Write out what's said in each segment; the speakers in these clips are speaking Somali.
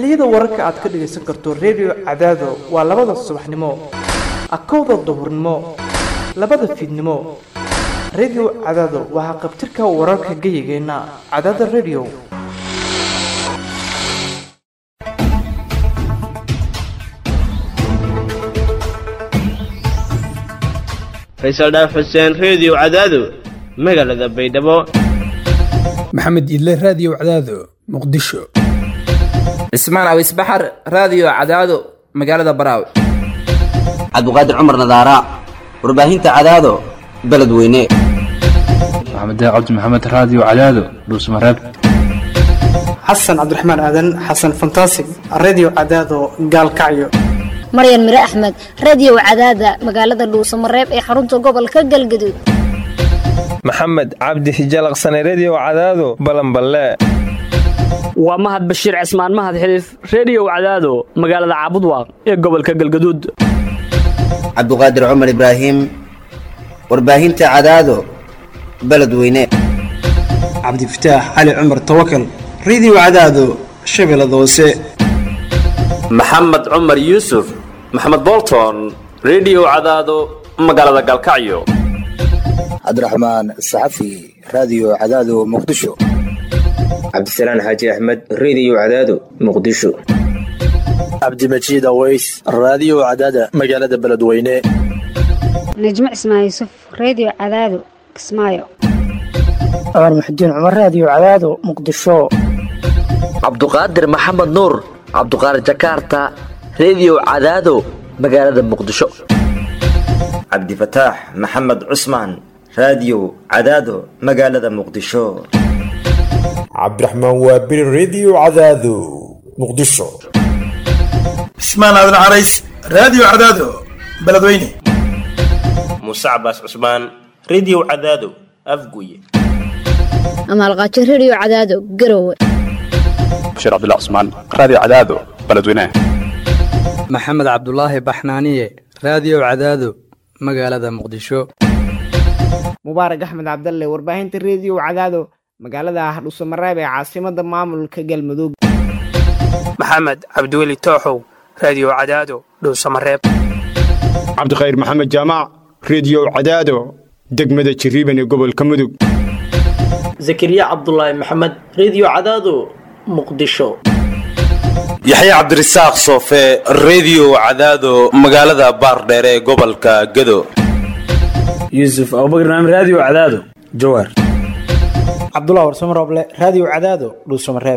xilliyada wararka aad ka dhagaysan karto redio cadaado waa labada subaxnimo akowda duhurnimo labada fiidnimo redio cadaado waa haqabtirka wararka geyigeenna cadaada redio faysal dhaaf xuseen reediyo cadaado magaalada baydhabo maxamed idle raadiyo cadaado muqdisho cismaan awis baxar raadiyo cadaado magaalada baraawe cabdiqaadir cumar nadaara warbaahinta cadaado beledweyne maxamed cabdi maxamed raadiyo cadaado dhuusmareeb xasan cabdiraxmaan aadan xasan fantasig redio cadaado gaalkacyo maryan mire axmed radiyow cadaada magaalada dhuusamareeb ee xarunta gobolka galgaduud maxamed cabdi hijalaqsane rediyo cadaado balanballe waa mahad bashiir cismaan mahad xiliif rediyow cadaado magaalada caabudwaaq ee gobolka galgaduud cabdiqaadir cumar ibraahim warbaahinta cadaado beledweyne cabdifataax cali cumar tawakal rediyo cadaado shabeellada hoose maxamed cumar yuusuf maxamed bolton rediyo cadaado magaalada galkacyo cabdiraxmaan saxafi raadiyo cadaado muqdisho cabdisalaan xaaji axmed rediyo cadaado muqdisho cabdimajiid aweys raadiyo cadaada magaalada beledweyne najmo cismaan yuusuf rediyo cadaado kismaayo cumar muxudiin cumar raadiyo cadaado muqdisho cabduqaadir maxamed nuur cabduqaadir jakaarta rediyo cadaado magaalada muqdisho cabdifataax maxamed cusmaan raadiyo cadaado magaalada muqdisho cabdiraxmaan waabiri rediyo cadaado muqdisho cismaan aadan carays raadiyo cadaado beledweyne muuse cabaas cusmaan rediyo cadaado afguye amaalqaajo rediyo cadaado garowe bashir cabdullah cusmaan raadiyo cadaado beledweyne maxamed cabdulaahi baxnaaniye raadiyo cadaado magaalada muqdisho mubaarak axmed cabdalle warbaahinta rediyo cadaado magaalada hardhuusamareeb ee caasimada maamulka galmudug maxamed cabdiweli tooxow raadiyo cadaado dhuusamareeb cabdikhayr maxamed jaamac rediyo cadaado degmada jiriiban ee gobolka mudug zakariya cabdulaahi maxamed rediyo cadaado muqdisho yaxya cabdirasaaq soofe rediyo cadaado magaalada baardheer ee gobolka gado yuusuf abubakar naam raadiyo cadaado jawaar cabdullah warsamo rooble raadiyo cadaado dhuusamareeb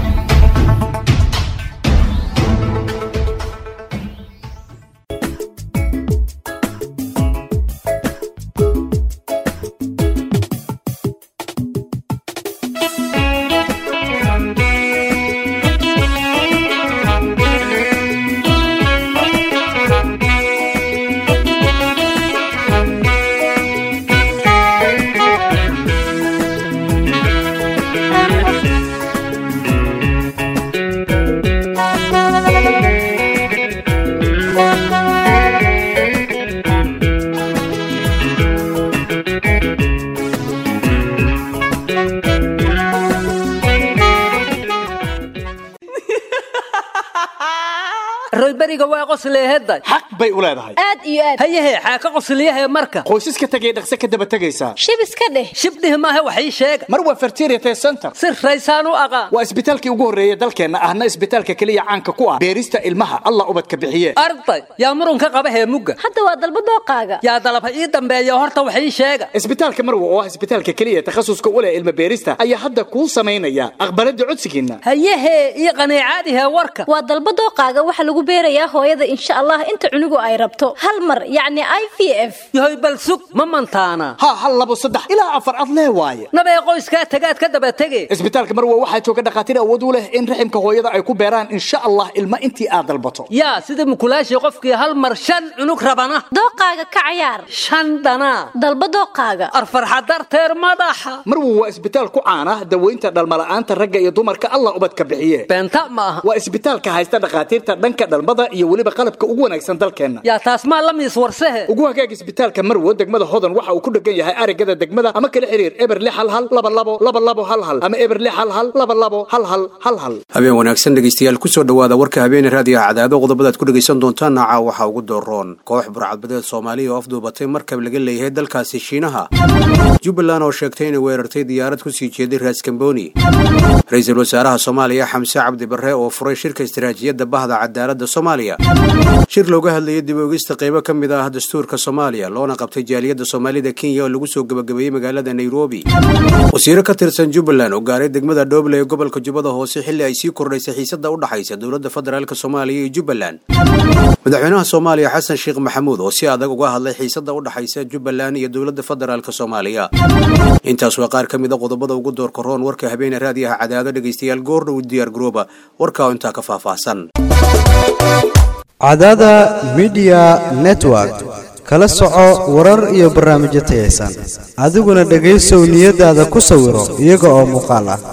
royberiga waa qosleeheday xaq bay u leedahay aad iyo aad hayahe xaaka qosliyahe marka qoysaska tegay dhaqse ka daba tegaysaa shib iska dheh shibdhih maahe wax ii sheega mar waa fertiriate center si raysaan u aqaan waa isbitaalkii ugu horreeya dalkeenna ahna isbitaalka keliya caanka ku ah beerista ilmaha allah ubadka bixiye arday yaa murunka qaba heemugga hadda waa dalba dooqaaga yaa dalaba ii dambeeya horta wax ii sheega isbitaalka marwa oo ah isbitaalka keliya takhasuska u leh ilma beerista ayaa hadda kuu samaynaya aqbalada codsigiinna hayahe ii qaniicaadihe warka waa dalba dooqaaga waxa lagu beerayaa hooyada insha allah inta cunugu ay rabto hal mar yacni i v f yahoy bal sug ma mantaana ha hal labo saddex ilaa afar ad lee waaye nabee qoyskaa tagaad ka daba tege isbitaalka marwa waxaa jooga dhakhaatiir awood u leh in raximka hooyada ay ku beeraan insha allah ilma intii aad dalbato yaa sida mukulaashii qofkii hal mar shan cunug rabana dooqaaga ka cayaar shan dhanaa dalba dooqaaga arfarxa darteer madaxa marwa waa isbitaal ku caana daweynta dhalmala'aanta ragga iyo dumarka allah ubadka bixiye beenta ma aha waa isbitaalka haysta dhakhaatiirta dhanka dhalmada iyo weliba qalabka ugu wanaagsan dalkeenna yaa taas maa la miis warsehe ugu hagaag isbitaalka marwo degmada hodan waxa uu ku dhegan yahay arigada degmada ama kala xiriir eber lix hal hal laba labo laba labo hal hal ama eber lix hal hal laba labo hal hal hal hal habeen wanaagsan dhegeystayaal kusoo dhowaada warka habeene raadiyaha cadaado qodobadaad ku dhegaysan doontaan naaca waxaa ugu dooroon koox burcadbadeed soomaaliya oo afduubatay markab laga leeyahay dalkaasi shiinaha jubbaland oo sheegtay inay weerartay diyaarad kusii jeeday raaskamboni ra-iisul wasaaraha soomaaliya xamse cabdi barre oo furay shirka istaraatiijiyadda bahda cadaaladda soomaaliya shir looga hadlayay dib oogista qaybo ka mid ah dastuurka soomaaliya loona qabtay jaaliyadda soomaalida kenya oo lagu soo gebagabeeyey magaalada nairobi wasiiro ka tirsan jubbaland oo gaaray degmada dhooble ee gobolka jubbada hoose xilli ay sii kordhaysay xiisada u dhaxaysa dowladda federaalk soomaaliya iyo jubbaland madaxweynaha soomaaliya xasan sheekh maxamuud oo si adag uga hadlay xiisada u dhaxaysa jubbaland iyo dowladda federaalk soomaaliya intaas waa qaar ka mid a qodobada ugu doorka roon warka habeene raadiyaha cadaado dhegaystayaal goordhow diyaar garooba warkaa intaa ka faahfaahsan cadaada midiya network kala soco warar iyo barnaamijyo tayaysan adiguna dhegaysow niyadaada ku sawiro iyaga oo muuqaal ah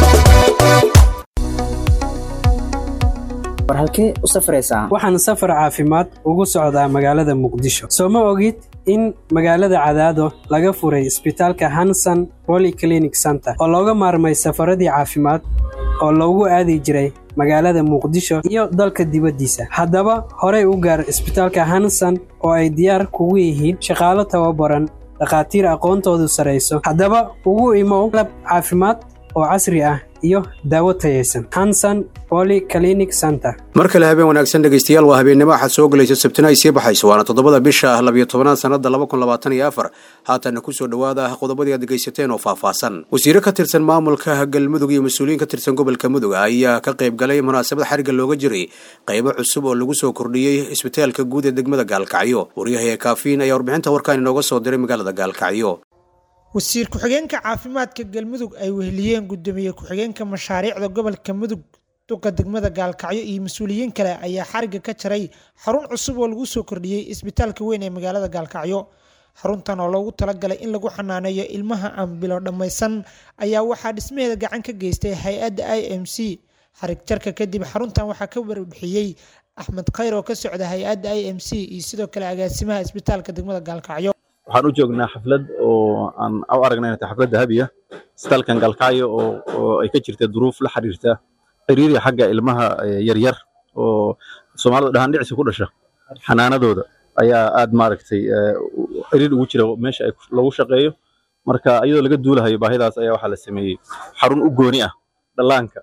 war halkee u safraysaa waxaan safar caafimaad ugu socdaa magaalada muqdisho soo ma ogid in magaalada cadaado laga furay isbitaalka hanson polyclinic center oo looga maarmay safaradii caafimaad oo loogu aadi jiray magaalada muqdisho iyo dalka dibaddiisa haddaba horey u gaar isbitaalka hanson oo ay diyaar kugu yihiin shaqaalo tababaran dhakhaatiir aqoontoodu sarayso haddaba ugu imow lab caafimaad oo casri ah iyo daawo tayaysan hanson polyclinic center mar kale habeen wanaagsan dhegaystayaal waa habeennimo axad soo gelaysa sabtina ay sii baxayso waana toddobada bisha ah labiyo tobanaad sannada laba kun labaatan iyo afar haatanna kusoo dhowaada ah qodobadii aad dhegaysateen oo faahfaahsan wasiiro ka tirsan maamulka galmudug iyo mas-uuliyiin ka tirsan gobolka mudug ayaa ka qayb galay munaasabad xariga looga jiray qaybo cusub oo lagu soo kordhiyey isbitaalka guud ee degmada gaalkacyo waryahaya kaafiin ayaa warbixinta warkaan inooga soo diray magaalada gaalkacyo wasiir ku-xigeenka caafimaadka galmudug ay weheliyeen gudoomiye ku-xigeenka mashaariicda gobolka mudug duqa degmada gaalkacyo iyo mas-uuliyiin kale ayaa xariga ka jaray xarun cusub oo lagu soo kordhiyey isbitaalka weyn ee magaalada gaalkacyo xaruntan oo loogu talagalay in lagu xanaaneeyo ilmaha aan bilo dhammaysan ayaa waxaa dhismaheeda gacan ka geystay hay-adda i m c xarig jarka kadib xaruntan waxaa ka warbixiyey axmed khayr oo ka socda hay-adda i m c iyo sidoo kale agaasimaha isbitaalka degmada gaalkacyo waxaan u joognaa xaflad oo aan u aragnay inay tahay xaflad dahabiya isbitaalkan galkacyo oo oo ay ka jirta duruuf la xiriirta xiriiriya xagga ilmaha yaryar oo soomaalidu dhahaan dhicsi ku dhasha xanaanadooda ayaa aad maaragtay xiriir ugu jira meesha ay lagu shaqeeyo marka iyadoo laga duulahayo baahidaas ayaa waxaa la sameeyey xarun u gooni ah dhallaanka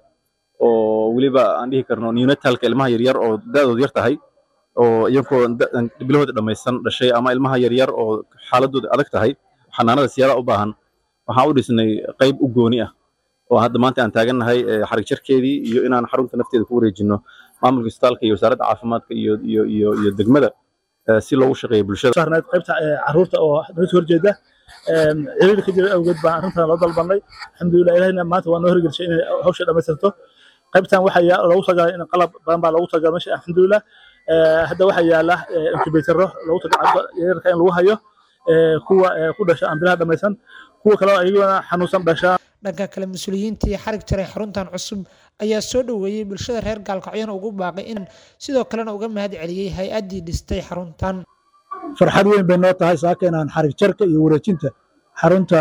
oo weliba aan dhihi karno neonatalka ilmaha yaryar oo da'doodu yar tahay oo iyagoo bilahooda dhammaysan dhashay ama ilmaha yaryar oo xaaladooda adag tahay xanaanada siyaada u baahan waxaan u dhisnay qayb u gooni ah oo hadda maanta aan taagannahay xarig jarkeedii iyo inaan xarunta nafteeda ku wareejinno maamulka isbitaalka iyo wasaaradda caafimaadka iyo iyo iyo iyo degmada si loogu shaqeeyo bulshada saarneed qaybta caruurta oo naga soo horjeeda xiriir ka jira awgeed baan arrintan loo dalbanay alxamdulilah ilahina maanta waa noo hirgelisay inay hawsha dhammaystirto qaybtan waxaa loogu talagalay in qalab badan baa loogu talagalay meesha alxamdulilah hadda waxaa yaala incubatoro loogu talagalay yararka in lagu hayo kuwa ku dhasha aan bilaha dhammaysan kuwa kale ayaguna xanuunsan dhashaa dhanka kale mas-uuliyiintii xarig jaray xaruntan cusub ayaa soo dhoweeyey bulshada reer gaalkacyona ugu baaqay in sidoo kalena uga mahad celiyey hay-addii dhistay xaruntan farxad weyn bay noo tahay saaka inaan xarig jarka iyo wareejinta xarunta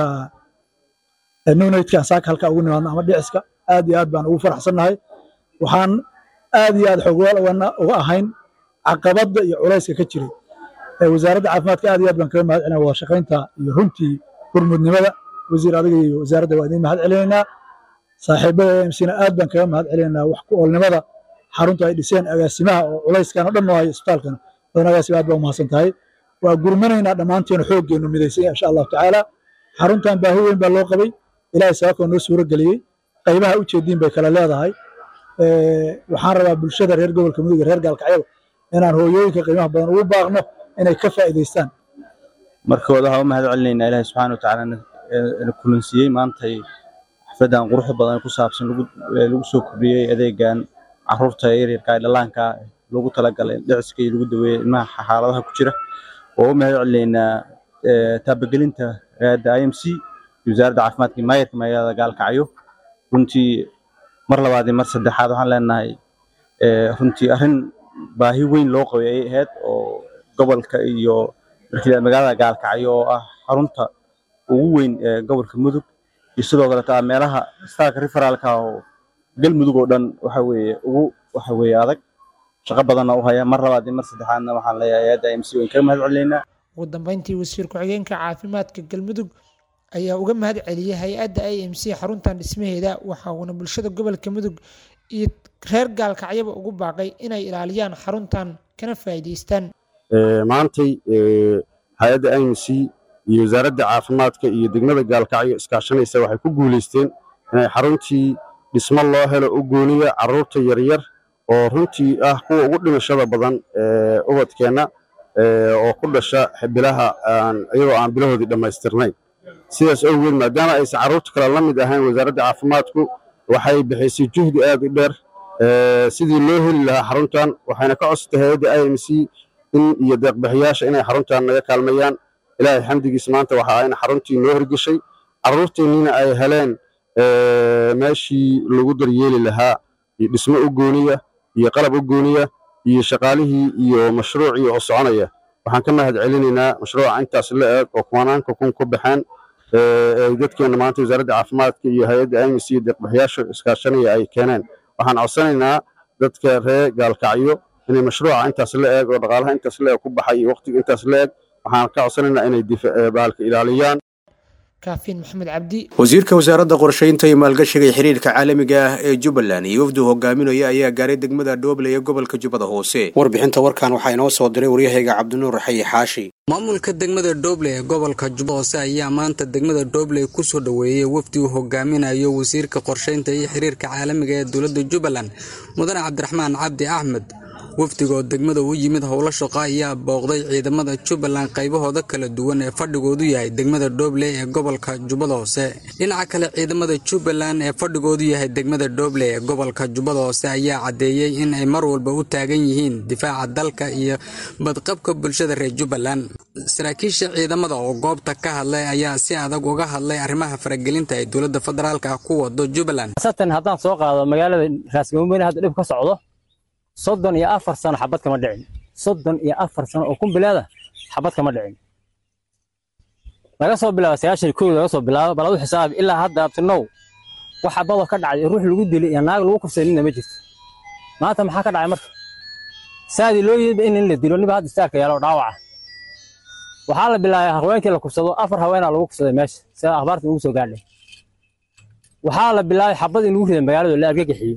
nunadka saaka halka ugu nimaadno ama dhiciska aad iyo aad baan ugu faraxsannahay waxaan aad iyo aad xogwaal uga ahayn caqabadda iyo culayska ka jiray wasaaradda caafimaadka aad iyo aad baan kaga mahad celinaa wada shaqaynta iyo runtii gurmudnimada wasiir adiga iyo wasaaradda waa idiin mahad celinaynaa saaxiibada emsina aad baan kaga mahad celinaynaa wax ku oolnimada xarunta ay dhiseen agaasimaha oo culayskan oo dhan noo hayo isbitaalkana badan agaasima aad baa umahadsan tahay waa gurmanaynaa dhammaanteena xooggeenu midaysan insha allahu tacaala xaruntan baahi weyn baa loo qabay ilaahay sababkoo noo suuro geliyey qaybaha ujeediin bay kala leedahay waxaan rabaa bulshada reer gobolka mudug reer gaalkacyada inaan hooyooyinka qiimaha badan ugu baaqno inay ka faa'iidaystaan markooda waxaan u mahad celinaynaa ilaahay subxaana watacaala na kulansiiyey maantay xafladan quruxda badan ku saabsan lagu soo kordhiyey adeegan caruurta yaryarka ee dhallaanka loogu talagalay dhiciska iyo lagu daweeyo ilmaha xaaladaha ku jira oo u mahad celinaynaa taabagelinta hayadda i m c iyo wasaaradda caafimaadka iyo maayarka magaalada gaalkacyo runtii mar labaad iyo mar saddexaad waxaan leenahay runtii arrin baahi weyn loo qabay ay ahayd oo gobolka iyo markii magaalada gaalkacyo oo ah xarunta ugu weyn ee gobolka mudug iyo sidoo kaleeta meelaha istaalka referaalka oo galmudug oo dhan waxa weeye ugu waxa weeye adag shaqo badanna u haya mar labaad iyo mar saddexaadna waxaan leeyahay hay-adda imc wayn kaga mahad celinaynaa ugu dambeyntii wasiir ku-xigeenka caafimaadka galmudug ayaa uga mahad celiyey hay-adda i m c xaruntan dhismaheeda waxa uuna bulshada gobolka mudug iyo reer gaalkacyaba ugu baaqay inay ilaaliyaan xaruntan kana faa'iidaystaan maantay hay-adda i m c iyo wasaaradda caafimaadka iyo degmada gaalkacyo iskaashanaysa waxay ku guulaysteen inay xaruntii dhismo loo helo u gooniya carruurta yaryar oo runtii ah kuwa ugu dhimashada badan ee ubadkeenna oo ku dhasha bilaha iyadoo aan bilahoodii dhammaystirnayn sidaas awgeed maadaama aysan carruurta kale la mid ahayn wasaaradda caafimaadku waxay bixisay juhdi aad u dheer sidii loo heli lahaa xaruntan waxayna ka codsatay hay-adda i m c in iyo deeqbixiyaasha inay xaruntan naga kaalmayaan ilaahay xamdigiis maanta waxa ayna xaruntii noo hirgeshay carruurteenniina ay heleen meeshii lagu daryeeli lahaa iyo dhismo u gooniya iyo qalab u gooniya iyo shaqaalihii iyo mashruucii oo soconaya waxaan ka mahad celinaynaa mashruuca intaas la eeg oo kumanaanka kun ku baxeen ay dadkeenna maanta wasaaradda caafimaadka iyo hay-adda imis iyo deeqbixiyaasha iskaashanaya ay keeneen waxaan codsanaynaa dadka reer gaalkacyo inay mashruuca intaas la eeg oo dhaqaalaha intaas la eeg ku baxay iyo waqtiga intaas la eeg waxaan ka codsanaynaa inay baalka ilaaliyaan kaafiin maxamed cabdi wasiirka wasaaradda qorshaynta iyo maalgashiga ee xiriirka caalamiga ah ee jubbaland iyo wafdu hogaaminaya ayaa gaaray degmada dhooble ee gobolka jubbada hoose warbixinta warkan waxaa inoo soo diray waryahayga cabdinuur xayi xaashi maamulka degmada dhooble ee gobolka jubba hoose ayaa maanta degmada dhooble kusoo dhoweeyey wafdi uu hogaaminayo wasiirka qorshaynta iyo xiriirka caalamiga ee dowladda jubbaland mudane cabdiraxmaan cabdi axmed wafdiga oo degmada u yimid howlo shaqo ayaa booqday ciidamada jubbaland qaybahooda kala duwan ee fadhigoodu yahay degmada dhooble ee gobolka jubbada hoose dhinaca kale ciidamada jubbaland ee fadhigoodu yahay degmada dhooble ee gobolka jubbada hoose ayaa caddeeyey in ay mar walba u taagan yihiin difaaca dalka iyo badqabka bulshada reer jubbaland saraakiisha ciidamada oo goobta ka hadlay ayaa si adag uga hadlay arrimaha faragelinta ay dowladda federaalka ku wado jubbaland haddaan soo qaado magaalada raasgamumeyne hadda dhib ka socdo soddon iyo afar sano xabad kama dhicin soddon iyo afar sano oo kumbileeda xabad kama dhicin laga soo bilaabo sagaashan kow laga soo bilaabo baladu xisaabi ilaa hadda abtinow wax xabadoo ka dhacday ruux lagu dilay iyo naag lagu kufsaday nina ma jirto maanta maxaa ka dhacay marka saadii loo yidba in in la dilo niba hadda istaarka yaalo dhaawaca waxaa la bilaabay haweenkii la kufsado afar haweenaa lagu kufsaday meesha sida akhbaarta ugu soo gaadhay waxaa la bilaabay xabad in lagu riday magaalada la argagixiyo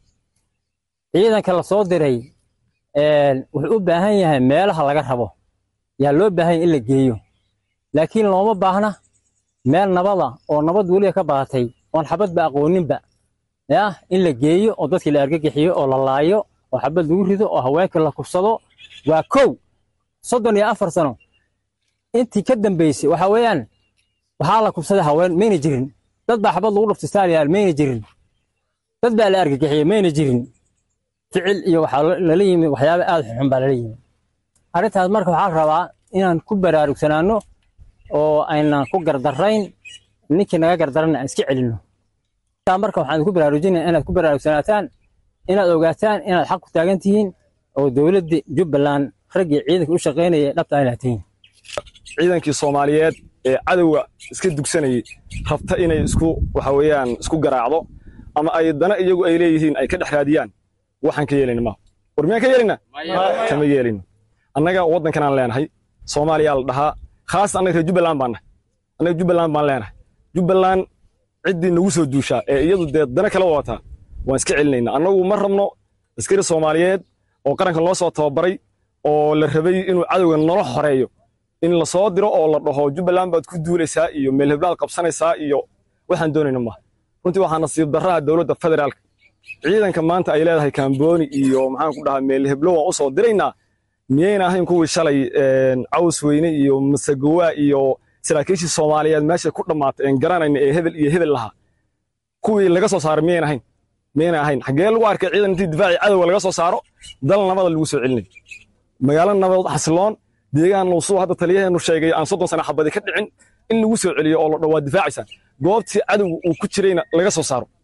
ciidanka la soo diray wuxuu u baahan yahay meelaha laga rabo yaa loo baahan yahay in la geeyo laakiin looma baahna meel nabada oo nabad weliga ka badatay oon xabadba aqooninba ya in la geeyo oo dadkii la argagixiyo oo la laayo oo xabad lagu rido oo haweenka la kufsado waa kow soddon iyo afar sano intii ka dambaysay waxa weeyaan waxaa la kufsaday haween mayna jirin dad baa xabad lagu dhuftay staaliyaal mayna jirin dad baa la argagixiyey mayna jirin ficil iyo waxaa lala yimi waxyaaba aad xunxun baa lala yimi arrintaas marka waxaa la rabaa inaan ku baraarugsanaano oo aynan ku gardarayn ninkii naga gardarana aan iska celinno marka waxaan ku baraarujinaya inaad ku baraarugsanaataan inaad ogaataan inaad xaq ku taagan tihiin oo dowladda jubbaland raggii ciidanka u shaqaynaya dhabta inaad tihiin ciidankii soomaaliyeed ee cadowga iska dugsanayay rabta inay isku waxa weeyaan isku garaacdo ama ay dana iyagu ay leeyihiin ay ka dhex raadiyaan waxaan ka yeelayna ma war miyaan ka yeelayna kama yeelayno annaga waddankanaan leenahay soomaaliyaa la dhahaa khaas annaga reer jubbaland baan nahay annaga jubbaland baan leenahay jubbaland ciddii nagu soo duushaa ee iyadu dee dana kala wadataa waan iska celinayna annagu ma rabno askari soomaaliyeed oo qaranka noo soo tababaray oo la rabay inuu cadowga nala xoreeyo in la soo diro oo la dhaho jubbaland baad ku duulaysaa iyo meel heblaad qabsanaysaa iyo waxaan doonayna maaha runtii waxaa nasiib darraha dowladda federaalka ciidanka maanta ay leedahay kambooni iyo maxaan ku dhahaa meel heblo waan u soo diraynaa miyayna ahayn kuwii shalay caws weyne iyo masagowaa iyo saraakiishii soomaaliyeed meesha ku dhammaatay een garanayna ee hebel iyo hebel lahaa kuwii laga soo saaray miyayna ahayn miyayna ahayn xaggee lagu arkay ciidan intii difaacii cadowga laga soo saaro dal nabada lagu soo celinay magaalo nabadood xasiloon deegaan nuusuu hadda taliyaheenu sheegay aan soddon sana xabadi ka dhicin in lagu soo celiyo oo la dhowaa difaacaysaan goobtii cadowga uu ku jirayna laga soo saaro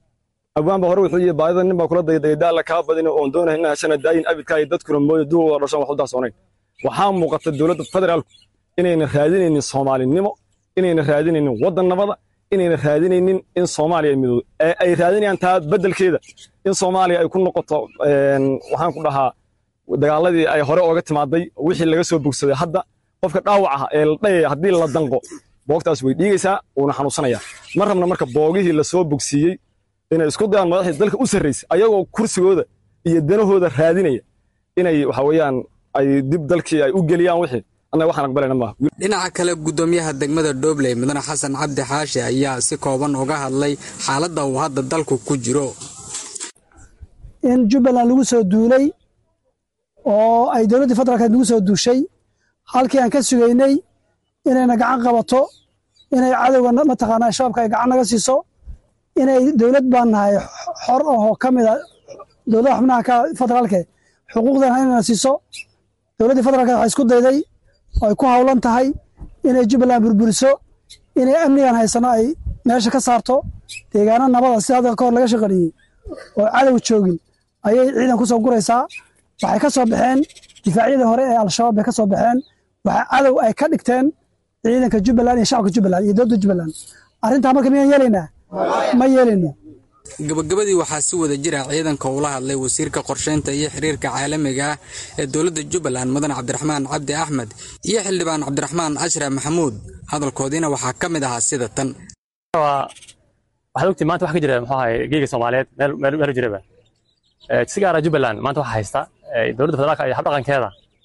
abwaanba hore wuxuu yihi baadida nin baa kula daydaydaa la kaa badin oon doonay inaa heshana daayin abidkaa iyo dadkuna mooyo duwa waa dhashan wax u daasoonayn waxaa muuqata dowladda federaalku inayna raadinaynin soomaalinimo inayna raadinaynin waddan nabada inayna raadinaynin in soomaaliya ay midoodo ee ay raadinayaan taa beddelkeeda in soomaaliya ay ku noqoto waxaan ku dhahaa dagaaladii ay hore ooga timaaday wixii laga soo bogsaday hadda qofka dhaawac ah ee la dhayaya haddii la danqo boogtaas way dhiigaysaa wuuna xanuunsanayaa ma rabna marka boogihii lasoo bogsiiyey inay isku dayaan madaxdii dalka u sarraysay ayagoo kursigooda iyo danahooda raadinaya inay waxa weeyaan ay dib dalkii ay u geliyaan wixii annaga waxaan aqbalayna maaha dhinaca kale gudoomiyaha degmada dhobley mudane xasan cabdi xaashi ayaa si kooban uga hadlay xaaladda uu hadda dalku ku jiro in jubbaland lagu soo duulay oo ay dowladdii federaalkeed nagu soo duushay halkii aan ka sugaynay inayna gacan qabato inay cadowga mataqaanaa shabaabka ay gacan naga siiso inay dowlad baan nahay xor ahoo ka mid a dowladaha xubnaha ka federaalke xuquuqdana inayna siiso dowladdii federaalkeed waxay isku dayday oo ay ku hawlan tahay inay jubbaland burburiso inay amnigan haysano ay meesha ka saarto deegaano nabada sida hadda ka hor laga shaqareeyey oo cadow joogin ayay ciidan ku soo guraysaa waxay ka soo baxeen difaacyadii hore ee al-shabaab bay ka soo baxeen waxa cadow ay ka dhigteen ciidanka jubbaland iyo shacabka jubbaland iyo dowladda jubbaland arrintaa marka miyaan yeelaynaa ma yeelayno gabagabadii waxaa si wada jira ciidanka ula hadlay wasiirka qorsheynta iyo xiriirka caalamiga ah ee dowladda jubbaland mudan cabdiraxmaan cabdi axmed iyo xildhibaan cabdiraxmaan ashraf maxamuud hadalkoodiina waxaa ka mid ahaa sida tan waxaad ogtii maanta wax ka jira muxuu ahay geega soomaaliyeed meel meel meel jiraba si gaara jubbaland maanta waxaa haysta dowladda federaalka iyo habdhaqankeeda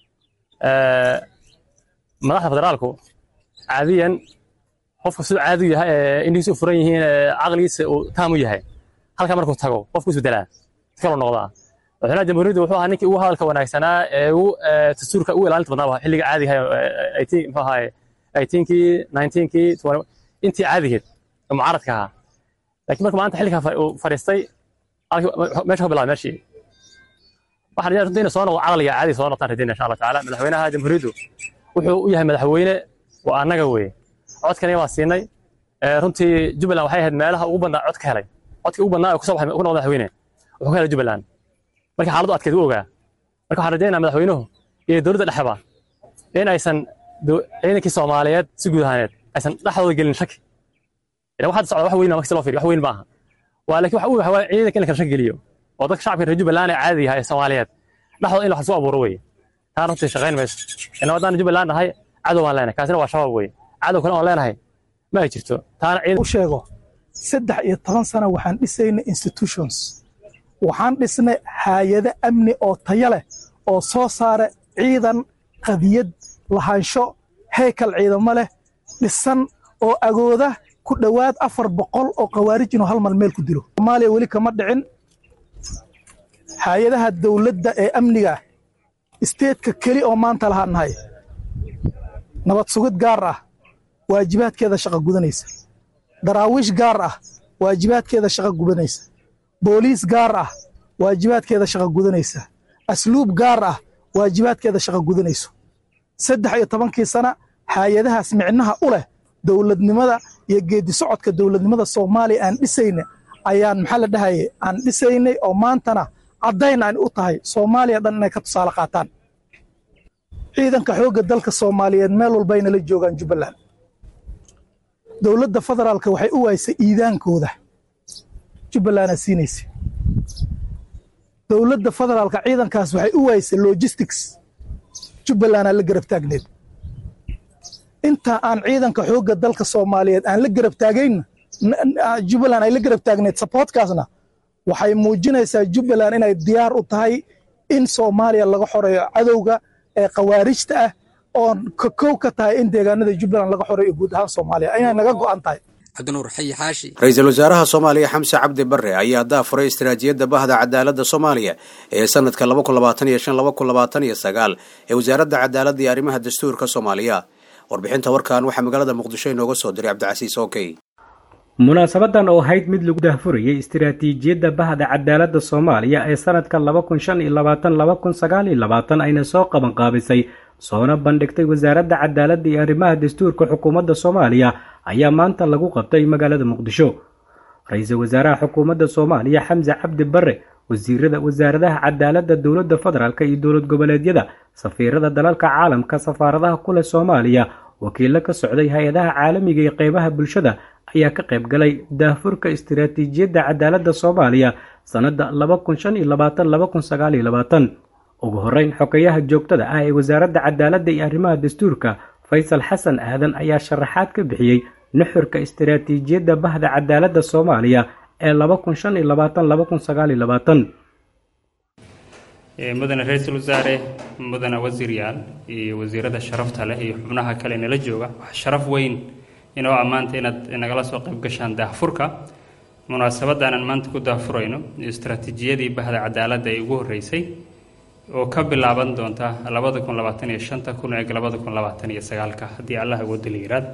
madaxda federaalku caadiyan qofka siduu caadi u yahay ee indhihiisa u furan yihiin caqligiisa uu taam u yahay halkaa markuu tago qofku isbedelaa si kaloo noqdaa madaxweynaha jamhuuriyaddu wuxuu ahaa ninkii ugu hadalka wanaagsanaa ee ugu dastuurka ugu ilaalinta badnaa xilliga caadiga muxuu ahaay eighteenkii nineteenkii intii caadigeed oo mucaaradka ahaa laakiin marka maanta xilligaa uu fadhiistay meesha ka bilaabay meeshii waxaan rajaa runtii inay soo noqdo caqliga caadi soo noqdaan rajayna insha allah tacaala madaxweynaha jamhuuriyaddu wuxuu u yahay madaxweyne waa annaga weeye codkani waa siinay runtii jubbaland waxay ahayd meelaha ugu badnaa cod ka helay codkii ugu badnaa ee kusoo baxay ku noqda madaxweyne wuxuu ka helay jubbaland markii xaaladdu adkeed u ogaa marka waxaan rajaynaa madaxweynuhu iyo dowladda dhexeba in aysan ciidankii soomaaliyeed si guud ahaaneed aysan dhexdooda gelin shaki idan waxaad socda wax weyn markii loo fiiriyo wax weyn maaha waa laakiin waxa uu yahay ciidanka in la kala shaki geliyo oo dadka shacabka reer jubbaland ee caadiga ah ee soomaaliyeed dhexdooda in wax lasu abuuro weye taan runtii shaqayn mayso inna haddaan jubbaland nahay cadow baan leenahay kaasina waa shabaab weye cadow kale oon leenahay ma ay jirto taana ciidan u sheego saddex iyo toban sano waxaan dhisaynay institutions waxaan dhisnay haayado amni oo tayo leh oo soo saara ciidan qadiyad lahaansho heykal ciidamo leh dhisan oo agooda ku dhowaad afar boqol oo khawaarij inuu hal mal meel ku dilo soomaaliya weli kama dhicin hay-adaha dowladda ee amniga isteedka keli oo maanta lahaan nahay nabad sugid gaar ah waajibaadkeeda shaqa gudanaysa daraawiish gaar ah waajibaadkeeda shaqa gudanaysa booliis gaar ah waajibaadkeeda shaqa gudanaysa asluub gaar ah waajibaadkeeda shaqa gudanayso saddex iyo tobankii sana hay-adahaas micnaha u leh dowladnimada iyo geedi socodka dowladnimada soomaaliya aan dhisayna ayaan maxaa la dhahaye aan dhisaynay oo maantana caddayn aan u tahay soomaaliya dhan inay ka tusaale qaataan ciidanka xoogga dalka soomaaliyeed meel walbayna la joogaan jubbaland dowladda federaalka waxay u waysay iidaankooda jubbalandaa siinaysa dowladda federaalka ciidankaas waxay u waysay logistics jubbalandaa la garab taagneed inta aan ciidanka xoogga dalka soomaaliyeed aan la garab taagayn jubbaland ay la garab taagneed saboortkaasna waxay muujinaysaa jubbaland inay diyaar u tahay in soomaaliya laga xoreeyo cadowga ee khawaarijta ah oon kow ka tahay in deegaanada jubbaland laga xoreeyo guud ahaan soomaaliya inay naga go'an tahay cabdinuur xayi xaashi ra-iisul wasaaraha soomaaliya xamse cabdi barre ayaa daafuray istaraatiijiyadda bahda cadaaladda soomaaliya ee sanadka ee wasaaradda cadaaladda iyo arrimaha dastuurka soomaaliya warbixinta warkan waxaa magaalada muqdisho inooga soo diray cabdicasiis okey munaasabadan oo ahayd mid lagu daahfurayay istiraatiijiyadda bahda cadaaladda soomaaliya ee sanadka ayna soo qabanqaabisay soona bandhigtay wasaaradda cadaaladda iyo arrimaha dastuurka xukuumadda soomaaliya ayaa maanta lagu qabtay magaalada muqdisho ra-iisul wasaaraha xukuumadda soomaaliya xamse cabdi barre wasiirada wasaaradaha cadaaladda dowladda federaalk iyo dowlad goboleedyada safiirada dalalka caalamka safaaradaha ku leh soomaaliya wakiilo ka socday hay-adaha caalamiga iyo qeybaha bulshada ayaa ka qayb galay daahfurka istiraatiijiyadda cadaaladda soomaaliya sannadda ugu horeyn xogayaha joogtada ah ee wasaaradda cadaaladda iyo arrimaha dastuurka faysal xasan aadan ayaa sharaxaad ka bixiyey nuxurka istiraatiijiyadda bahda cadaaladda soomaaliya ee mudane ra-iisul wasaare mudane wasiiryaal iyo wasiirada sharafta leh iyo xubnaha kale nala jooga waxaa sharaf weyn inoo ammaanta inaad nagala soo qayb gashaan daahfurka munaasabaddan aan maanta ku daahfurayno istaraatiijiyadii bahda cadaaladda ee ugu horreysay oo ka bilaaban doonta labada kun labaatan iyo shanta kun eeg labada kun labaatan iyo sagaalka haddii allah awooda la yiraahdo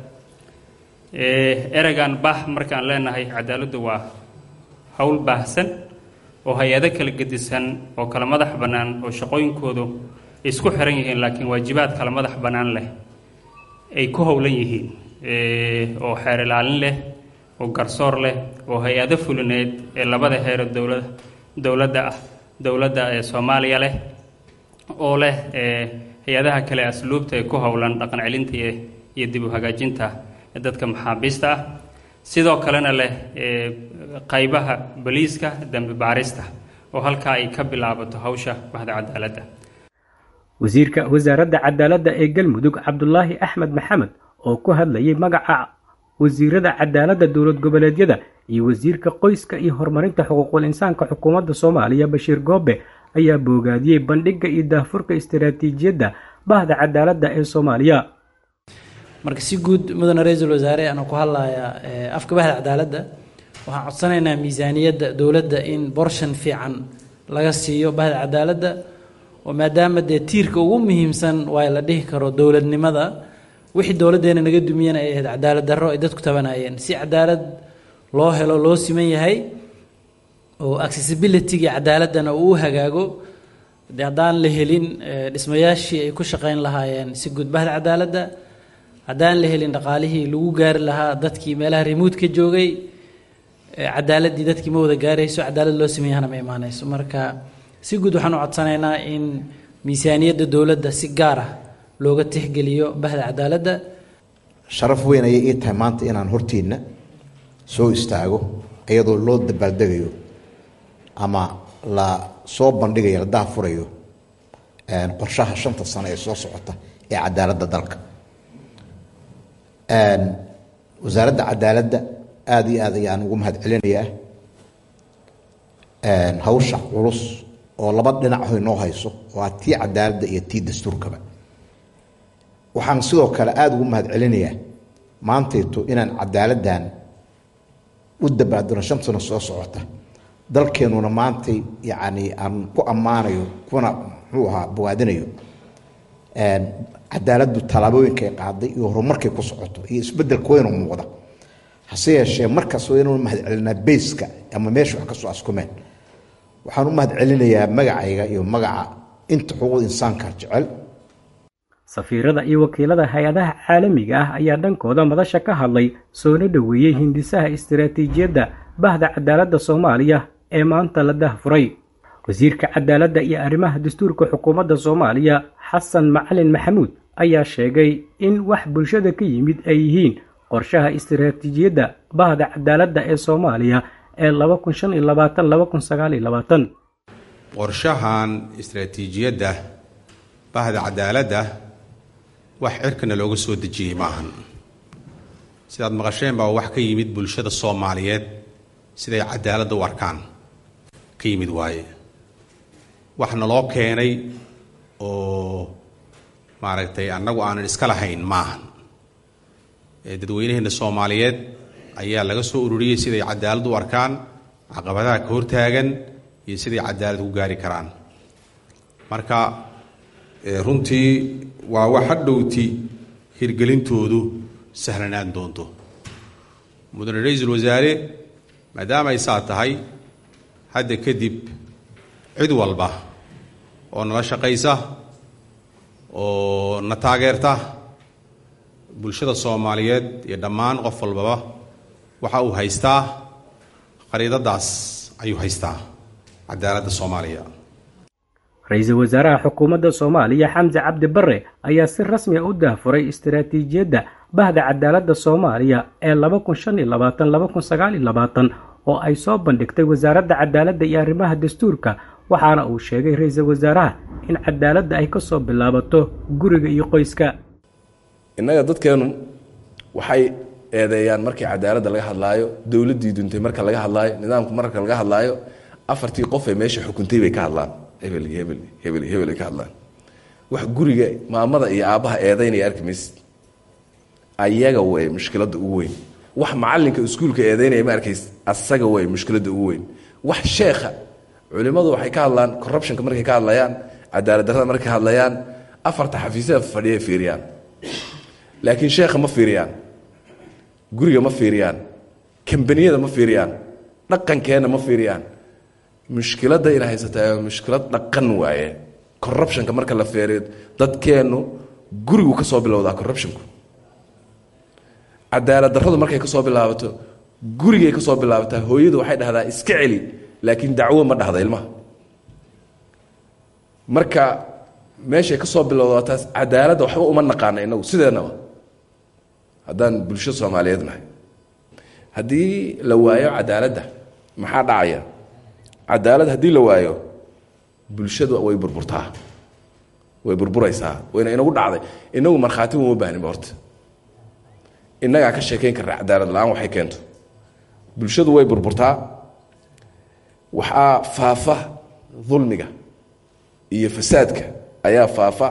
ereygan bah markaan leenahay cadaaladdu waa howl baahsan oo hay-ado kala gedisan oo kala madax bannaan oo shaqooyinkoodu isku xiran yihiin laakiin waajibaad kala madax bannaan leh ay ku howlan yihiin oo xeer ilaalin leh oo garsoor leh oo hay-ado fulineed ee labada heero dowlada dowladda ah dowladda ee soomaaliya leh oo leh hay-adaha kale asluubta ee ku howlan dhaqan celinta iyo dib u hagaajinta dadka maxaabiista ah sidoo kalena leh qaybaha boliiska dambi baarista oo halkaa ay ka bilaabato hawsha bahda cadaaladda wasiirka wasaaradda cadaaladda ee galmudug cabdulaahi axmed maxamed oo ku hadlayay magaca wasiirada cadaaladda dowlad goboleedyada iyo wasiirka qoyska iyo horumarinta xuquuqul insaanka xukuumadda soomaaliya bashiir goobe ayaa boogaadiyey bandhigga iyo daahfurka istiraatiijiyadda bahda cadaaladda ee soomaaliya marka si guud mudane ra-iisul wasaare anuu ku hadlayaa afka bahda cadaaladda waxaan codsanaynaa miisaaniyadda dowladda in borshan fiican laga siiyo bahda cadaaladda oo maadaama dee tiirka ugu muhiimsan waa la dhihi karo dowladnimada wixii dowladdeena naga dumiyana ay ahayd cadaalad darro ay dadku tabanayeen si cadaalad loo helo loo siman yahay oo accessibility-ga cadaaladdana uu u hagaago de haddaan la helin dhismayaashii ay ku shaqayn lahaayeen si guud bahda cadaaladda haddaan la helin dhaqaalihii lagu gaari lahaa dadkii meelaha remote ka joogay cadaaladdii dadkii ma wada gaarayso cadaalad loo sameeyahana ma imaanayso marka si guud waxaan u codsanaynaa in miisaaniyadda dowladda si gaar ah looga tixgeliyo bahda cadaaladda sharaf weyn ayay ii tahay maanta inaan hortiinna soo istaago iyadoo loo dabaaldegayo ama la soo bandhigayo la daafurayo qorshaha shanta sano ee soo socota ee cadaaladda dalka wasaaradda cadaaladda aada iyo aad ayaan ugu mahad celinayaa hawsha culus oo laba dhinac hoy noo hayso waa tii cadaaladda iyo tii dastuurkaba waxaan sidoo kale aada ugu mahad celinayaa maantayto inaan cadaaladdan u dabaadano shan sano soo socota dalkeenuna maantay yacni aan ku ammaanayo kuna muxuu ahaa bogaadinayo cadaaladdu tallaabooyinkay qaaday iyo horumarkay ku socoto iyo isbeddelka weynu muuqda hase yeeshee markaas waa inuu mahad celinaa beyska ama meesha wax ka soo askumeen waxaan u mahad celinayaa magacayga iyo magaca inta xuquuqda insaanka jecel safiirada iyo wakiilada hay-adaha caalamiga ah ayaa dhankooda madasha ka hadlay soona dhoweeyey hindisaha istiraatiijiyadda bahda cadaaladda soomaaliya ee maanta la dahfuray wasiirka cadaaladda iyo arrimaha dastuurka xukuumadda soomaaliya xasan macalin maxamuud ayaa sheegay in wax bulshada ka yimid ay yihiin qorshaha istiraatiijiyadda bahda cadaaladda ee soomaaliya ee qorshahan istiraatiijiyadda bahda cadaaladda wax cirkana looga soo dejiyey maahan sidaad maqasheen baa wax ka yimid bulshada soomaaliyeed siday cadaaladda u arkaan ka yimid waaye wax naloo keenay oo maaragtay annagu aanan iska lahayn maahan dadweynaheenna soomaaliyeed ayaa laga soo ururiyey siday cadaalad u arkaan caqabadaha ka hortaagan iyo siday cadaalad ku gaari karaan marka runtii waa wax hadhowti hirgelintoodu sahlanaan doonto mudane ra-iisul wasaare maadaama ay saa tahay hadda kadib cid walba oo nala shaqaysa oo na taageerta bulshada soomaaliyeed iyo dhammaan qof walbaba waxa uu haystaa qariidadaas ayuu haystaa cadaaladda soomaaliya ra-iisul wasaaraha xukuumadda soomaaliya xamse cabdi barre ayaa si rasmi a u daahfuray istiraatiijiyadda bahda cadaaladda soomaaliya ee laba kun shan iyo labaatan laba kun sagaal iyo labaatan oo ay soo bandhigtay wasaaradda cadaaladda iyo arrimaha dastuurka waxaana uu sheegay ra-iisul wasaaraha in cadaaladda ay ka soo bilaabato guriga iyo qoyska innaga dadkeennu waxay eedeeyaan markii cadaaladda laga hadlaayo dowladdii duntay marka laga hadlaayo nidaamku marka laga hadlaayo afartii qof ee meesha xukuntay bay ka hadlaan hebel iyo hebel iyo hebel iyo hebel ay ka hadlaan wax guriga maamada iyo aabbaha eedaynaya arki maysid ayaga way mushkiladda ugu weyn wax macallinka iskuulka eedaynaya ma arkays asaga way mushkiladda ugu weyn wax sheekha culimmadu waxay ka hadlaan corruptionka markay ka hadlayaan cadaalad darrada markay ka hadlayaan afarta xafiisyada fadhiya fiiriyaan laakiin sheekha ma fiiriyaan guriga ma fiiriyaan kambaniyada ma fiiriyaan dhaqankeenna ma fiiriyaan mushkiladda ina haysataa mushkilad dhaqan waaye corruptionka marka la feeriyo dadkeennu gurigu ka soo bilowdaa corruptionku cadaalad darradu markay ka soo bilaabato gurigay ka soo bilaabataa hooyadu waxay dhahdaa iska celi laakiin dacwo ma dhahda ilmaha marka meeshay ka soo bilowdaa taas cadaaladda waxba uma naqaana inagu sideennaba haddaan bulsho soomaaliyeed nahay haddii la waayo cadaaladda maxaa dhacaya cadaalad haddii la waayo bulshadu way burburtaa way burburaysaa wayna inagu dhacday inagu markhaati uma baahninba horta innagaa ka sheekayn karna cadaalad la-aan waxay keento bulshadu way burburtaa waxaa faafa dulmiga iyo fasaadka ayaa faafa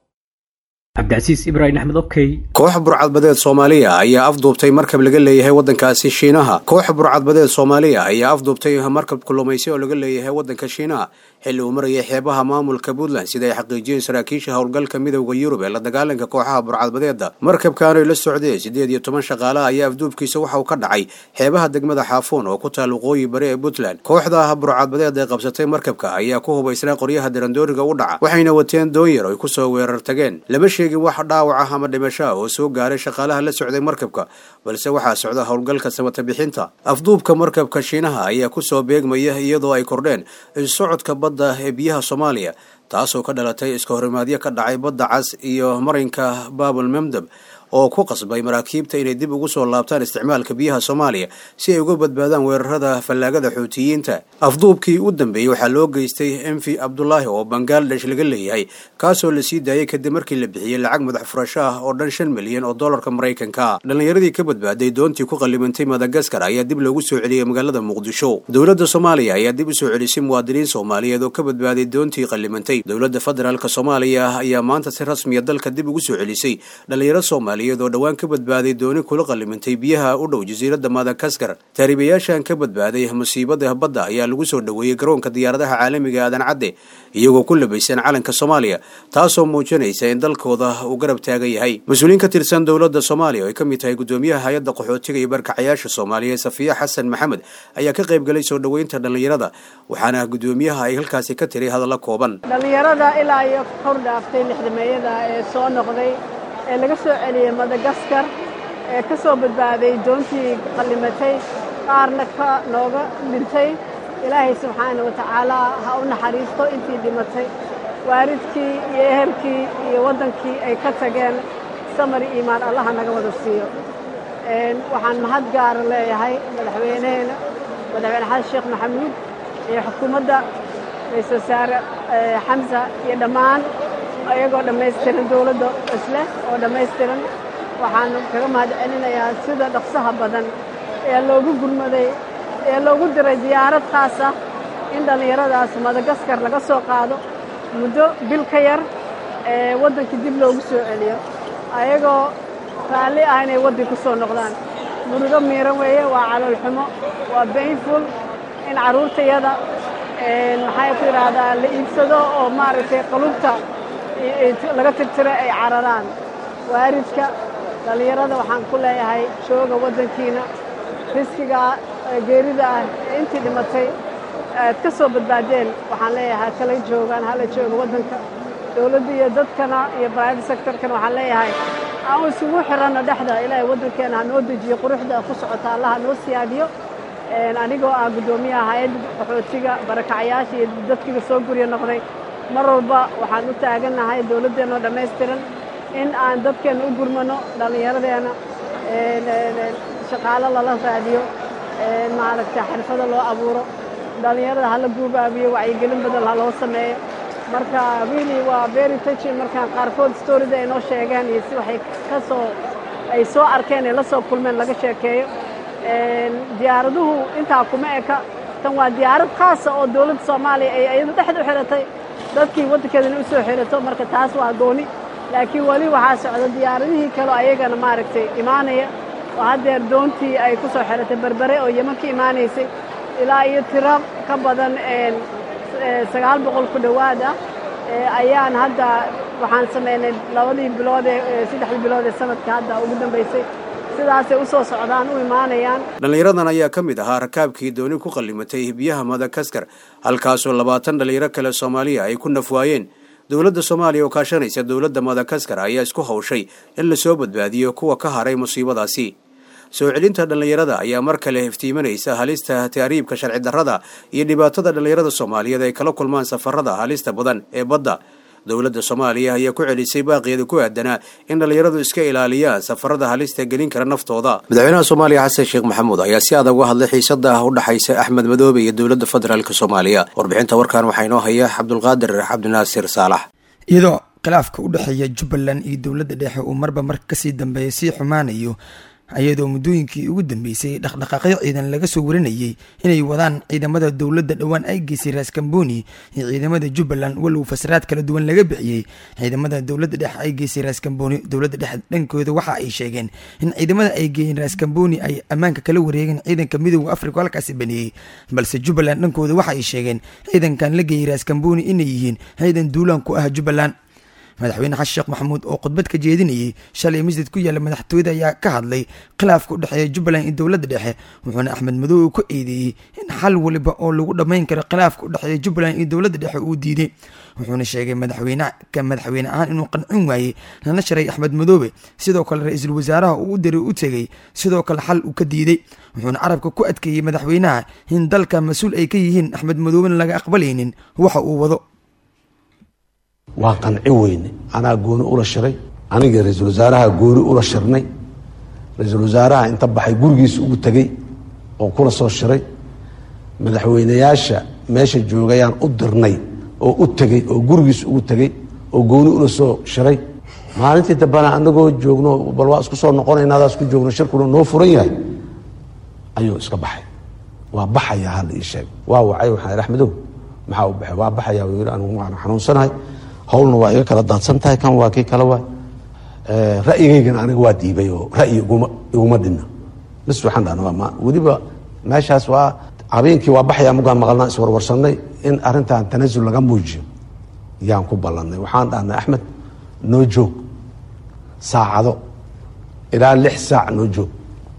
cabdicasiis ibraahim axmed okey koox burcadbadeed soomaaliya ayaa afduubtay markab laga leeyahay waddankaasi shiinaha koox burcadbadeed soomaaliya ayaa afduubtay markab kulumaysi oo laga leeyahay waddanka shiinaha xilli uu marayay xeebaha maamulka puntland sida ay xaqiijiyeen saraakiisha howlgalka midowda yurub ee la dagaalanka kooxaha burcadbadeeda markabkaanoy la socdeen siddeed iyo toban shaqaalaha ayaa afduubkiisa waxa uu ka dhacay xeebaha degmada xaafuun oo ku taal waqooyi bari ee puntland kooxda burcadbadeed ee qabsatay markabka ayaa ku hubaysnaa qoryaha darandooriga u dhaca waxayna wateen doonyar oy kusoo weerar tageen lama sheegin wax dhaawac ah ama dhimasho ah oo soo gaaray shaqaalaha la socday markabka balse waxaa socda howlgalka samata bixinta afduubka markabka shiinaha ayaa kusoo beegmaya iyadoo ay kordheen socodka badda ee biyaha soomaaliya taasoo ka dhalatay iska horimaadyo ka dhacay badda cas iyo marinka baabul memdeb oo ku qasbay maraakiibta inay dib ugu soo laabtaan isticmaalka biyaha soomaaliya si ay uga badbaadaan weerarada fallaagada xuutiyiinta afduubkii u dambeeyey waxaa loo geystay emfi abdulaahi oo bangaladesh laga leeyahay kaasoo la sii daayay kadib markii la bixiyey lacag madax furasho ah oo dhan shan milyan oo dollarka maraykanka dhallinyaradii ka badbaaday doontii ku qallimantay madagaskar ayaa dib loogu soo celiyey magaalada muqdisho dowladda soomaaliya ayaa dib u soo celisay muwaadiniin soomaaliyeed oo ka badbaaday doontii qallimantay dowladda federaalk soomaaliya ayaa maanta si rasmiya dalka dib ugu soo celisay dhallinyaro soomaaliya oo dhowaan ka badbaaday dooni kula qallimantay biyaha u dhow jasiiradda madagaskar taariibayaashan ka badbaaday musiibada badda ayaa lagu soo dhoweeyey garoonka diyaaradaha caalamiga aadan cadde iyagoo ku labaysan calanka soomaaliya taasoo muujinaysa in dalkooda uu garab taagan yahay mas-uuliyiin ka tirsan dowladda soomaaliya oo ay ka mid tahay gudoomiyaha hay-adda qaxootiga iyo barkacayaasha soomaaliya safiya xasan maxamed ayaa ka qayb galay soo dhoweynta dhallinyarada waxaana gudoomiyaha ay halkaasi ka tiray hadalla kooban dhallinyarada ilaa iyo kor dhaaftay lixdameeyada ee soo noqday ee laga soo celiyey madagaskar ee ka soo badbaaday doontii qallimatay qaarna ka nooga dhintay ilaahay subxaana wa tacaala ha u naxariisto intii dhimatay waalidkii iyo ehelkii iyo waddankii ay ka tageen samar iimaan allaha naga wada siiyo waxaan mahad gaara leeyahay madaxweyneheena madaxweyne xasan sheekh maxamuud iyo xukuumadda ra-iisul wasaare xamsa iyo dhammaan iyagoo dhammaystiran dowladda isleh oo dhammaystiran waxaan kaga mahad celinayaa sida dhaqsaha badan ee loogu gurmaday ee loogu diray diyaarad khaas ah in dhallinyaradaas madagaskar laga soo qaado muddo bil ka yar ee waddankii dib loogu soo celiyo ayagoo raalli ah inay waddan ku soo noqdaan murugo miiran weeye waa caloolxumo waa bainful in carruurtayada maxay ku yidhaahdaa la iibsado oo maaragtay qalubta laga tirtiro ay cararaan waaridka dhallinyarada waxaan ku leeyahay jooga waddankiina riskigaa geerida ah ee intii dhimatay aad ka soo badbaadeen waxaan leeyahay kala joogaan hala jooga waddanka dowladda iyo dadkana iyo private sectorkana waxaan leeyahay aan isugu xiranno dhexda ilaahay waddankeena ha noo dejiyo quruxda ku socota allah ha noo siyaadiyo anigoo ah guddoomiyaha hay-adda qaxootiga barakacyaasha iyo dadkiga soo gurya noqday mar walba waxaan u taagannahay dowladdeenoo dhammaystiran in aan dadkeenna u gurmano dhallinyaradeenna shaqaalo lala raadiyo maaragta xirfado loo abuuro dhallinyarada hala guubaabiyo wacyigelin badan ha loo sameeyo marka really waa very touching markaan qaarkood storida ay noo sheegeen iyo si waxay ka soo ay soo arkeen ay la soo kulmeen laga sheekeeyo diyaaraduhu intaa kuma eka tan waa diyaarad khaasa oo dowladda soomaaliya ay iyada dhexda u xiratay dadkii waddankeedana u soo xirato marka taas waa gooni laakiin weli waxaa socda diyaaradihii kaleo ayagana maaragtay imaanaya oo haddeer doontii ay ku soo xiratay berbere oo yeman ka imaanaysay ilaa iyo tiro ka badan sagaal boqol ku dhowaad ah ayaan hadda waxaan samaynay labadii bilood ee saddexdii bilood ee sanadka hadda ugu dambaysay sidaasay u soo socdaan u imaanayaan dhallinyaradan ayaa ka mid ahaa rakaabkii dooni ku qallimatay hibiyaha madagaskar halkaasoo labaatan dhallinyaro kale soomaaliya ay ku nafwaayeen dowladda soomaaliya oo kaashanaysa dowladda madagaskar ayaa isku hawshay in lasoo badbaadiyo kuwa ka haray musiibadaasi soo celinta dhallinyarada ayaa mar kale iftiimanaysa halista taariibka sharci darrada iyo dhibaatada dhallinyarada soomaaliyeed ay kala kulmaan safarada halista badan ee badda dowladda soomaaliya ayaa ku celisay baaqeeda ku aadanaa in dhallinyaradu iska ilaaliyaan safarada halista gelin kara naftooda madaxweynaha soomaaliya xasan sheekh maxamuud ayaa si adag uga hadlay xiisada u dhexaysa axmed madoobe iyo dowladda federaalk soomaaliya warbixinta warkan waxaa inoo haya cabdulqaadir cabdinaasir saalax iyadoo khilaafka u dhexeeya jubbaland iyo dowladda dhexe uu marba mar kasii dambeeya sii xumaanayo iyadoo muddooyinkii ugu dambeysay dhaqdhaqaaqyo ciidan laga soo warinayay inay wadaan ciidamada dowladda dhowaan ay geysay raaskambooni iyo ciidamada jubbaland walow fasraad kala duwan laga bixiyey ciidamada dowladda dhexe ay geysay raaskambooni dowladda dhexe dhankooda waxa ay sheegeen in ciidamada ay geeyeen raaskambooni ay ammaanka kala wareegeen ciidanka midooda afrika halkaasi baneeyey balse jubbaland dhankooda waxa ay sheegeen ciidankan la geeyey raaskambooni inay yihiin ciidan duulaan ku ah jubbaland madaxweyne xasan sheekh maxamuud oo khudbad ka jeedinayay shalay masjid ku yaalla madaxtooyada ayaa ka hadlay khilaafka u dhexeeya jubbaland iyo dowladda dhexe wuxuuna axmed madoobe ku eedeeyey in xal waliba oo lagu dhammayn karo khilaafka u dhexeeya jubbaland iyo dowladda dhexe uu diiday wuxuuna sheegay madaxweyne ka madaxweyne ahaan inuu qancin waayey lana sharay axmed madoobe sidoo kale ra-iisul wasaaraha uu u diray u tegey sidoo kale xal uu ka diiday wuxuuna carabka ku adkeeyey madaxweynaha in dalka mas-uul ay ka yihiin axmed madoobena laga aqbalaynin waxa uu wado waa qanci weyne anaa gooni ula shiray aniga ra-iisul wasaaraha gooni ula shirnay ra-iisul wasaaraha inta baxay gurigiisa ugu tegey oo kula soo shiray madaxweyneyaasha meesha joogayaan u dirnay oo u tegey oo gurigiisa ugu tegey oo gooni ula soo shiray maalintii dambena anagoo joogno bal waa isku soo noqonayna adaa isku joogno shirkuna noo furan yahay ayuu iska baxay waa baxaya hala ii sheeg waa wacay waxaan idhi axmedow maxaa u baxay waa baxaya wuu yidhi anigu waan xanuunsanahay howlna waa iga kala daadsan tahay kan waa kii kale waay ra'yigaygana aniga waa diibay oo ra'yi iguma iguma dhinna bis waxaan dhahna ma weliba meeshaas waa habeenkii waa baxaya mugaan maqalnaa iswarwarsanay in arrintan tanasul laga muujiyo yaan ku ballanay waxaan dhahnay axmed noo joog saacado ilaa lix saac noo joog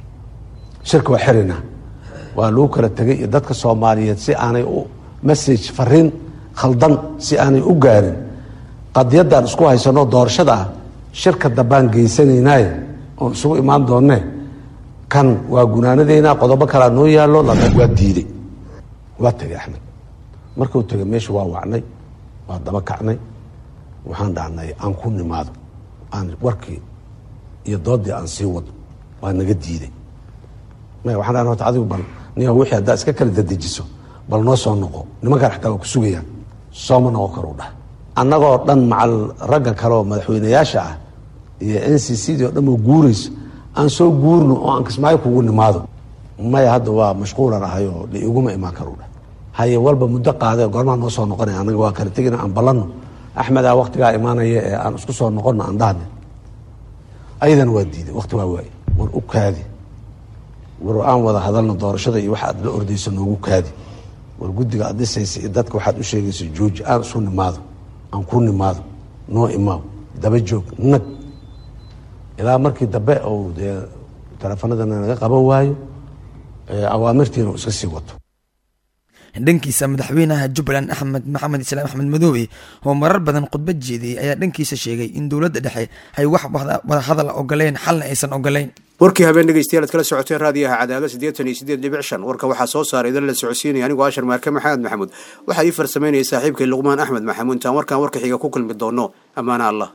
shirka waa xirina waa lagu kala tegay iyo dadka soomaaliyeed si aanay u message fariin khaldan si aanay u gaarin qadiyadaan isku haysano doorashada ah shirka dambaan geysanaynaaye oon isugu imaan doonne kan waa gunaanadeynaa qodobo kalaa noo yaallo waa diiday waa tegay axmed markuu tegay meesha waa wacnay waa daba kacnay waxaan dhahnay aan ku nimaado aan warkii iyo doodii aan sii wado waa naga diiday maya waxaan dhahnay horta adigu bal niyo wixii haddaa iska kala dadejiso bal noo soo noqo nimankaan xataa waa ku sugayaan sooma noqon karu dhah annagoo dhan macal ragga kale oo madaxweyneyaasha ah iyo n c c dii o dhan oo guurayso aan soo guurno oo aan kismaayo kugu nimaado maya hadda waa mashquulan ahay oo la iguma imaan karu dhah haye walba muddo qaade goormaa noo soo noqonaya annaga waa kala tegina aan ballanno axmedaa waktigaa imaanaya ee aan isku soo noqonno aan dhahne ayadana waa diiday wakti waa waaye war u kaadi war aan wada hadalno doorashada iyo waxa aad la ordayso noogu kaadi war guddiga aad dhisaysa iyo dadka waxaad u sheegaysa jooji aan isu nimaado aan ku nimaado noo imaaw daba joog nag ilaa markii dambe ou dee teleefanadana naga qaban waayo awaamirtiina uu iska sii wato dhankiisa madaxweynaha jubbaland axmed maxamed islaam axmed madoobe oo marar badan khudbad jeediyey ayaa dhankiisa sheegay in dowladda dhexe ay wax wada hadal ogoleyn xalna aysan ogoleyn warkii habeen dhegeystayaal ad kala socoteen raadiyaha cadaado siddeetan iyo siddeed dhibic shan warka waxaa soo saaray idan la socodsiinaya anigoo ashar maarke maxamed maxamuud waxaa ii farsamaynaya saaxiibkay luqmaan axmed maxamuud intaan warkaan warka xiga ku kulmi doono ammaana allah